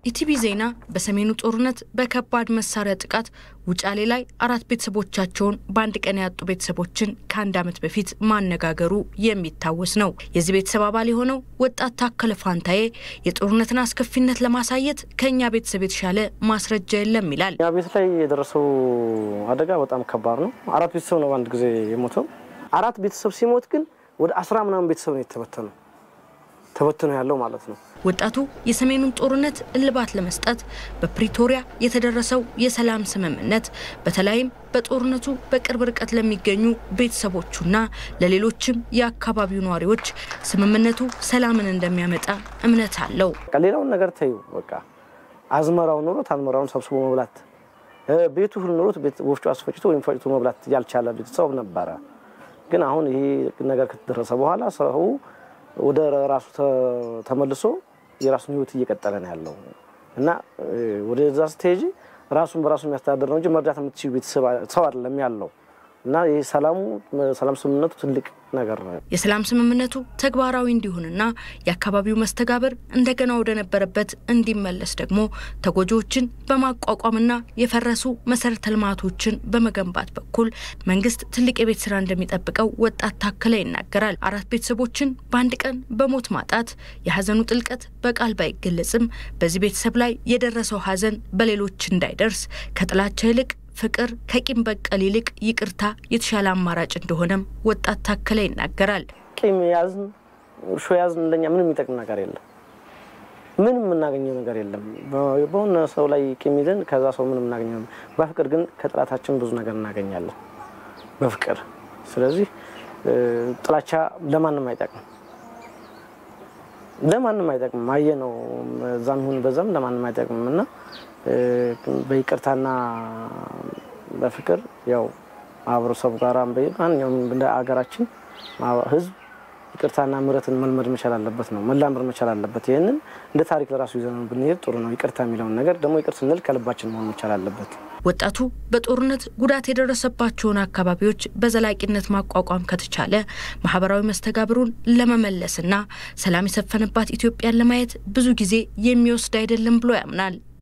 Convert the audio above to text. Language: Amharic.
ኢቲቪ ዜና በሰሜኑ ጦርነት በከባድ መሳሪያ ጥቃት ውጫሌ ላይ አራት ቤተሰቦቻቸውን በአንድ ቀን ያጡ ቤተሰቦችን ከአንድ ዓመት በፊት ማነጋገሩ የሚታወስ ነው። የዚህ ቤተሰብ አባል የሆነው ወጣት ታከለ ፋንታዬ የጦርነትን አስከፊነት ለማሳየት ከእኛ ቤተሰብ የተሻለ ማስረጃ የለም ይላል። እኛ ቤት ላይ የደረሰው አደጋ በጣም ከባድ ነው። አራት ቤተሰብ ነው በአንድ ጊዜ የሞተው። አራት ቤተሰብ ሲሞት ግን ወደ አስራ ምናምን ቤተሰብ ነው የተበተነው ተበትኖ ያለው ማለት ነው። ወጣቱ የሰሜኑን ጦርነት እልባት ለመስጠት በፕሪቶሪያ የተደረሰው የሰላም ስምምነት በተለይም በጦርነቱ በቅርብ ርቀት ለሚገኙ ቤተሰቦቹና ለሌሎችም የአካባቢው ነዋሪዎች ስምምነቱ ሰላምን እንደሚያመጣ እምነት አለው። በቃ ሌላውን ነገር ተዩ። በቃ አዝመራው ኑሮት አዝመራውን ሰብስቦ መብላት፣ ቤቱ ሁሉ ኑሮት ወፍጮ አስፈጭቶ ወይም ፈጭቶ መብላት ያልቻለ ቤተሰብ ነበረ። ግን አሁን ይሄ ነገር ከተደረሰ በኋላ ሰው ወደ ራሱ ተመልሶ የራሱን ሕይወት እየቀጠለ ነው ያለው እና ወደዛ ስትሄጂ ራሱን በራሱ የሚያስተዳደር ነው እንጂ መርዳት የምትችሉ ቤተሰብ ሰው አይደለም ያለው እና ይህ ሰላሙ ሰላም ስምምነቱ ትልቅ ነገር ነው። የሰላም ስምምነቱ ተግባራዊ እንዲሆንና የአካባቢው መስተጋብር እንደገና ወደ ነበረበት እንዲመለስ ደግሞ ተጎጂዎችን በማቋቋምና የፈረሱ መሰረተ ልማቶችን በመገንባት በኩል መንግስት ትልቅ የቤት ስራ እንደሚጠብቀው ወጣት ታከለ ይናገራል። አራት ቤተሰቦችን በአንድ ቀን በሞት ማጣት የሀዘኑ ጥልቀት በቃል ባይገለጽም በዚህ ቤተሰብ ላይ የደረሰው ሀዘን በሌሎች እንዳይደርስ ከጥላቻ ይልቅ ፍቅር ከቂም በቀል ይልቅ ይቅርታ የተሻለ አማራጭ እንደሆነም ወጣት ታከለ ይናገራል። ቂም ያዝን፣ እርሾ ያዝን ለኛ ምንም የሚጠቅም ነገር የለም። ምንም የምናገኘው ነገር የለም። በሆነ ሰው ላይ ቂም ይዘን ከዛ ሰው ምንም እናገኘው። በፍቅር ግን ከጥላታችን ብዙ ነገር እናገኛለን በፍቅር። ስለዚህ ጥላቻ ለማንም አይጠቅም፣ ለማንም አይጠቅምም። አየ ነው እዛም ይሁን በዛም ለማንም አይጠቅምም እና በይቅርታና በፍቅር ያው ማህበረሰቡ ጋር ማንኛውም እንደ አገራችን ሕዝብ ይቅርታና ምሕረትን መልመድ መቻል አለበት ነው መላመድ መቻል አለበት። ይህንን እንደ ታሪክ ለራሱ ይዘን ብንሄድ ጥሩ ነው። ይቅርታ የሚለውን ነገር ደግሞ ይቅር ስንል ከልባችን መሆን መቻል አለበት። ወጣቱ በጦርነት ጉዳት የደረሰባቸውን አካባቢዎች በዘላቂነት ማቋቋም ከተቻለ ማህበራዊ መስተጋብሩን ለመመለስና ሰላም የሰፈነባት ኢትዮጵያን ለማየት ብዙ ጊዜ የሚወስድ አይደለም ብሎ ያምናል።